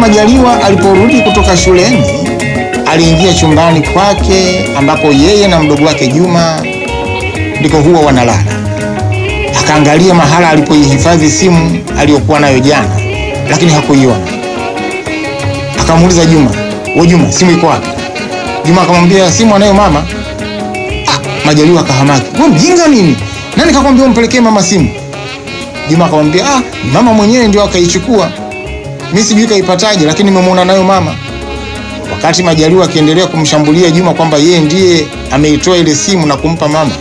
Majaliwa aliporudi kutoka shuleni, aliingia chumbani kwake ambako yeye na mdogo wake Juma ndiko huwa wanalala. Akaangalia mahala alipoihifadhi simu aliyokuwa nayo jana, lakini hakuiona. Akamuuliza Juma, we Juma, simu iko wapi? Juma akamwambia simu anayo mama. Ah, Majaliwa akahamaki, we mjinga nini? Nani kakwambia umpelekee mama simu? Juma akamwambia ah, mama mwenyewe ndio akaichukua, mi sijui kaipataje, lakini nimemwona nayo mama. Wakati Majaliwa akiendelea kumshambulia Juma kwamba yeye ndiye ameitoa ile simu na kumpa mama,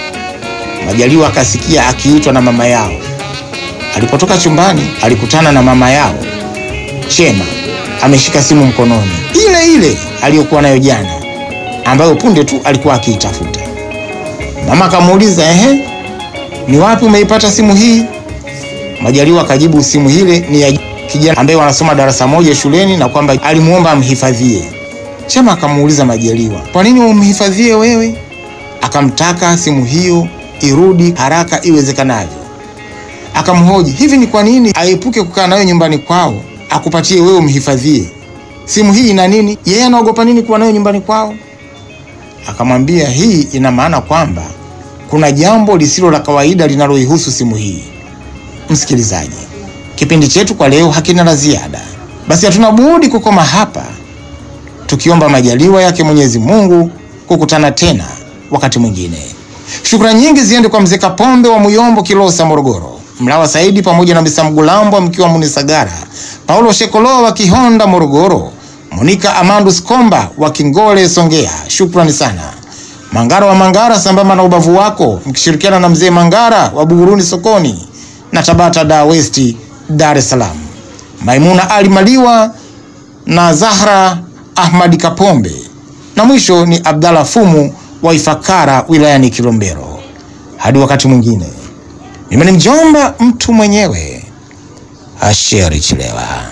Majaliwa akasikia akiitwa na mama yao. Alipotoka chumbani, alikutana na mama yao Chema ameshika simu mkononi, ile ile aliyokuwa nayo jana, ambayo punde tu alikuwa akiitafuta. Mama akamuuliza ehe, ni wapi umeipata simu hii? Majaliwa akajibu simu ile ni ya kijana ambaye wanasoma darasa moja shuleni na kwamba alimuomba amhifadhie. Chema akamuuliza Majaliwa, kwa nini umhifadhie wewe? Akamtaka simu hiyo irudi haraka iwezekanavyo. Akamhoji, hivi ni kwa nini aepuke kukaa nayo nyumbani kwao akupatie wewe umhifadhie? Simu hii ina nini? Yeye anaogopa nini kuwa nayo nyumbani kwao? Akamwambia, hii ina maana kwamba kuna jambo lisilo la kawaida linaloihusu simu hii. Msikilizaji, kipindi chetu kwa leo hakina la ziada, basi hatuna budi kukoma hapa, tukiomba majaliwa yake Mwenyezi Mungu kukutana tena wakati mwingine. Shukrani nyingi ziende kwa mzee Kapombe wa Muyombo, Kilosa, Morogoro, Mlawa Saidi pamoja na Misa Mgulambwa mkiwa Munisagara, Paulo Shekoloa wa Kihonda, Morogoro, Monika Amandus Komba wa Kingole, Songea. Shukrani sana. Mangara wa Mangara sambamba na ubavu wako mkishirikiana na mzee Mangara wa Buguruni sokoni na Tabata da West Dar es Salaam. Maimuna Ali Maliwa na Zahra Ahmadi Kapombe. Na mwisho ni Abdalla Fumu wa Ifakara wilayani Kilombero. Hadi wakati mwingine. Mimi ni mjomba mtu mwenyewe Asheri Chilewa.